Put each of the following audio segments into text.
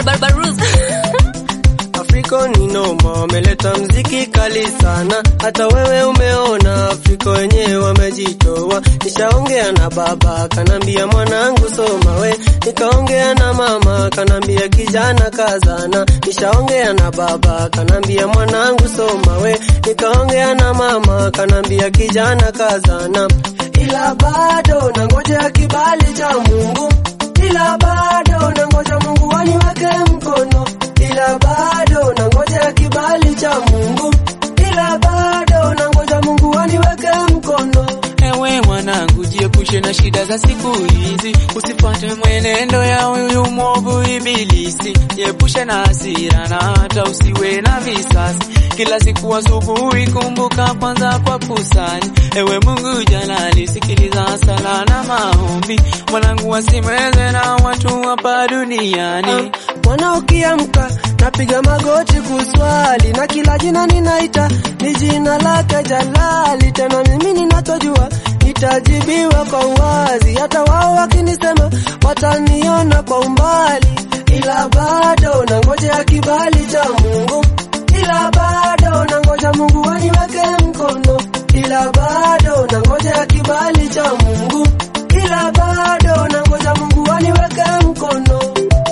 barbaruz Afriko ni noma, wameleta mziki kali sana, hata wewe umeona. Afriko wenyewe wamejitoa. Nishaongea na baba kanambia, mwanangu soma we, nikaongea na mama kanambia, kijana kazana. Nishaongea na baba kanambia, mwanangu soma we, nikaongea na mama kanambia, kijana kazana, ila bado nangoja kibali cha Mungu, ila bado nangoja Mungu aniweke mkono ila bado nangoja kibali cha Mungu, ila bado nangoja Mungu aniweke mkono. Ewe mwanangu, jiepushe na shida za siku hizi, usipate mwenendo ya huyu mwovu Ibilisi. Jiepushe na hasira na hata usiwe na visasi. Kila siku asubuhi, kumbuka kwanza kwa kusali. Ewe Mungu jalali, sikiliza sala na maombi, mwanangu, wasimeze na watu hapa duniani. Mwana ukiamka napiga magoti kuswali, na kila jina ninaita ni jina lake Jalali. Tena mimi ninachojua nitajibiwa kwa uwazi, hata wao wakinisema wataniona kwa umbali, ila bado nangoja kibali cha Mungu, ila bado nangoja Mungu aniweke mkono, ila bado nangoja kibali cha Mungu, ila bado nangoja Mungu aniweke mkono.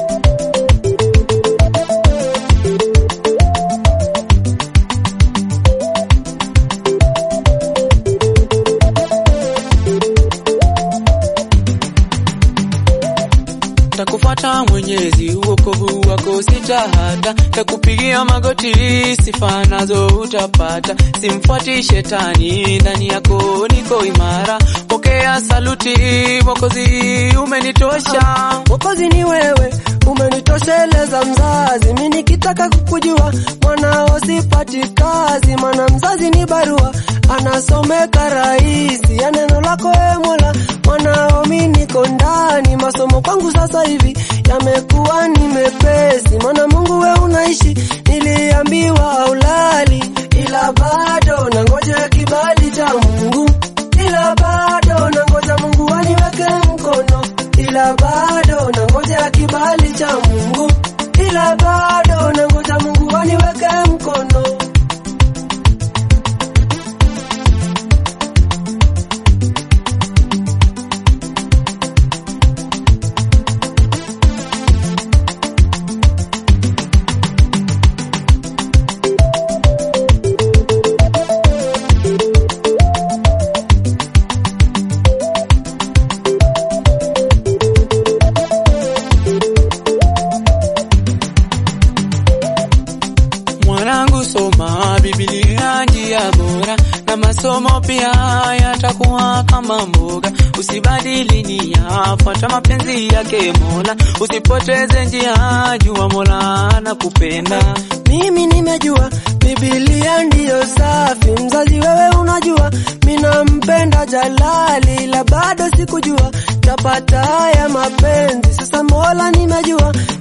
Takufuata Mwenyezi, uokovu wako sitahata, takupigia magoti, sifa nazo utapata. Simfuati shetani, ndani yako niko imara. Pokea saluti, Mwokozi, umenitosha. Mwokozi ni wewe, umenitosheleza mzazi. Mimi nikitaka kukujua mwanao sipati kazi, maana mzazi ni barua anasomeka rahisi ya neno lako e Mola. Mwanao mimi niko ndani, masomo kwangu sasa hivi yamekuwa ni mepesi, maana Mungu we unaishi, niliambiwa haulali, ila bado nangoja kibali cha Mungu, ila bado nangoja Mungu aniweke mkono, ila bado nangoja kibali cha Mungu, ila bado nangoja Mungu aniweke mkono. Mwanangu, soma Biblia, njia bora, na masomo pia yatakuwa kama mboga. Usibadili nia, fuata mapenzi yake Mola, usipoteze njia, jua Mola anakupenda. Mimi nimejua Biblia ndiyo safi, mzazi wewe unajua minampenda Jalali, la bado sikujua tapata haya mapenzi. Sasa Mola nimejua